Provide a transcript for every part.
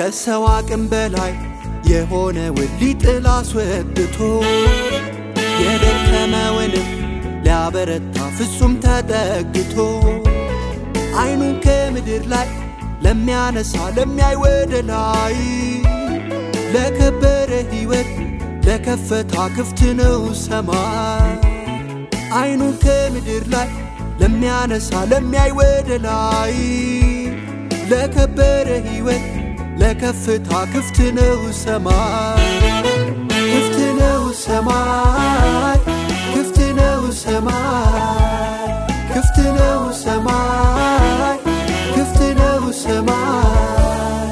ከሰው አቅም በላይ የሆነውን ሊጥል አስወጥቶ የደከመውንም ሊያበረታ ፍጹም ተጠግቶ አይኑን ከምድር ላይ ለሚያነሳ ለሚያይ ወደ ላይ ለከበረ ሕይወት ለከፈታ ክፍት ነው ሰማይ አይኑን ከምድር ላይ ለሚያነሳ ለሚያይ ወደ ላይ ለከበረ ሕይወት ለከፍታ ክፍት ነው ሰማይ ክፍት ነው ሰማይ ክፍት ነው ሰማይ ክፍት ነው ሰማይ ክፍት ነው ሰማይ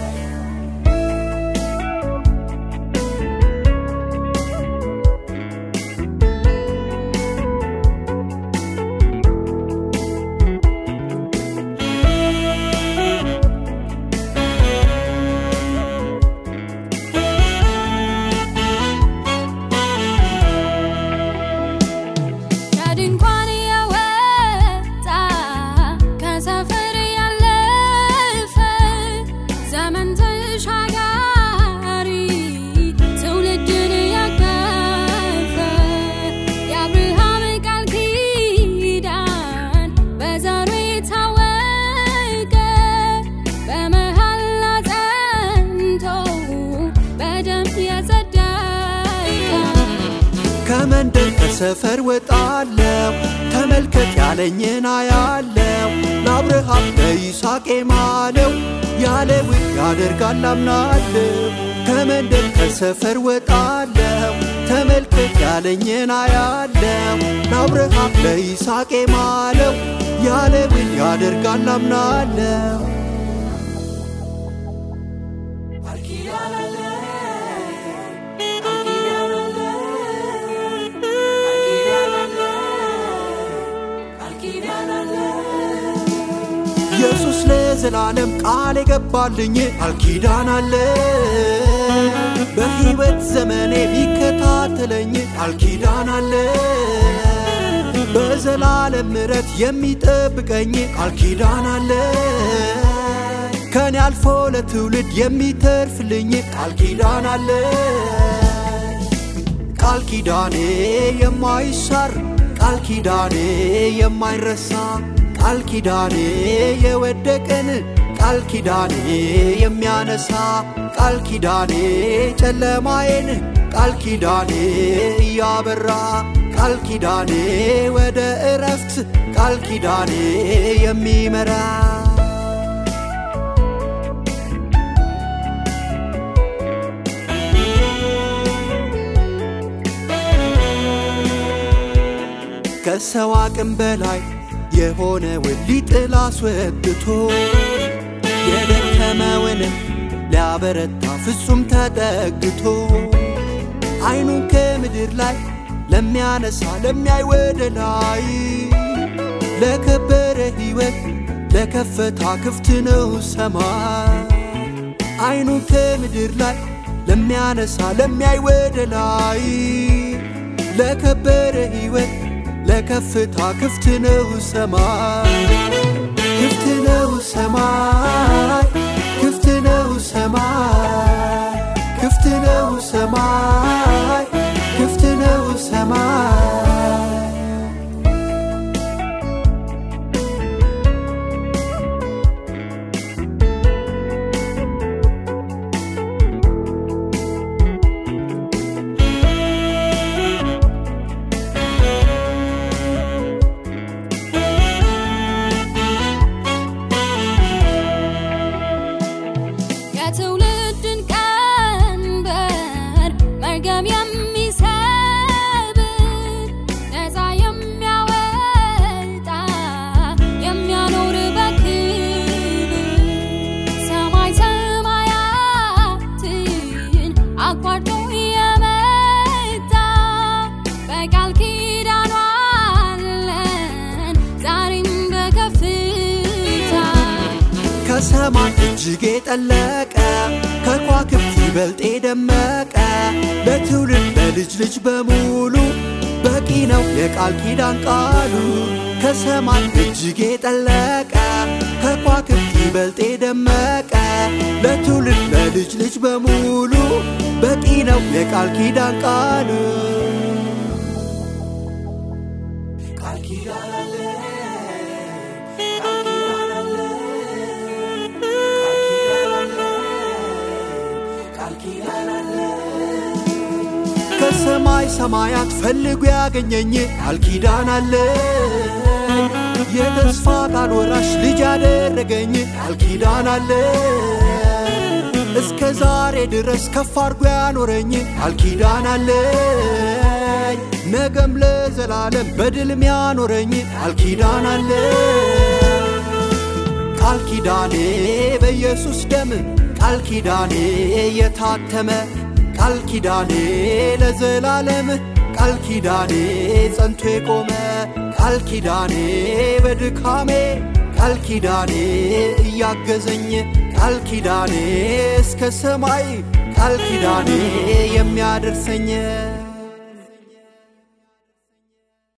ከድንኳን የወጣ ከሰፈር ያለፈ ዘመን ተሻጋሪ ትውልድን ያቀፈ የአብርሃም ቃል ኪዳን በዘሩ የታወቀ በመሐላ ጸንቶ በደም የጸደቀ ከመንደር ከሰፈር ወጣለው ተመልከት ያለኝን አያለው ለአብርሃም ለይስሐቅ ማለው ያለውን ያደርጋል አምናለው ከመንደር ከሰፈር ወጣለው ተመልከት ያለኝን አያለው ለአብርሃም ለይስሐቅ ማለው ያለውን ያደርጋል አምናለው ኢየሱስ ለዘላለም ቃል የገባልኝ ቃል ኪዳን አለ በሕይወት ዘመኔ ቢከታተለኝ ቃል ኪዳን አለ በዘላለም ምሕረት የሚጠብቀኝ ቃል ኪዳን አለ ከኔ አልፎ ለትውልድ የሚተርፍልኝ ቃል ኪዳን አለ ቃል ኪዳኔ የማይሻር ቃል ኪዳኔ የማይረሳ ቃል ኪዳኔ የወደቀን ቃል ኪዳኔ የሚያነሳ ቃል ኪዳኔ ጨለማዬን ቃል ኪዳኔ እያበራ ቃል ኪዳኔ ወደ እረፍት ቃል ኪዳኔ የሚመራ ከሰው አቅም በላይ የሆነውን ሊጥል አስወጥቶ የደከመውንም ሊያበረታ ፍጹም ተጠግቶ አይኑን ከምድር ላይ ለሚያነሳ ለሚያይ ወደ ላይ ለከበረ ሕይወት ለከፈታ ክፍት ነው ሰማይ አይኑን ከምድር ላይ ለሚያነሳ ለሚያይ ወደ ላይ ለከበረ ሕይወት ለከፍታ ክፍት ነው ሰማይ ክፍት ነው ሰማይ ክፍት ነው ሰማይ ክፍት ነው ሰማይ ክፍት ነው ሰማይ የትውልድን ቀንበር መርገም የሚሰብር ነፃ የሚያወጣ የሚያኖር በክብር ሰማይ ሰማያትን አቋርጦ የመጣ በቃል ኪዳኑ አለን ዛሬም በከፍታ ከሰማይ እጅግ የጠለቀ ከኳክብት ይበልጥ የደመቀ ለትውልድ ለልጅ ልጅ በሙሉ በቂ ነው የቃል ኪዳን ቃሉ ከሰማይ እጅግ የጠለቀ ከኳክብት ይበልጥ የደመቀ ለትውልድ ለልጅ ልጅ በሙሉ በቂ ነው የቃል ኪዳን ቃል ቃል ኪዳን አለ ቃል ኪዳን አለ ቃል ኪዳን አለ ከሰማይ ሰማያት ፈልጎ ያገኘኝ ቃል ኪዳን አለ የተስፋ ቃል ወራሽ ልጅ ያደረገኝ ቃል ኪዳን አለ እስከ ዛሬ ድረስ ከፍ አርጎ ያኖረኝ ቃል ኪዳን አለኝ ነገም ለዘላለም በድልም ያኖረኝ ቃል ኪዳን አለ ቃል ኪዳኔ በኢየሱስ ደም ቃል ኪዳኔ የታተመ ቃል ኪዳኔ ለዘላለም ቃል ኪዳኔ ጸንቶ የቆመ ቃል ኪዳኔ በድካሜ ቃል ኪዳኔ እያገዘኝ ቃል ኪዳኔ እስከ ሰማይ ቃል ኪዳኔ የሚያደርሰኝ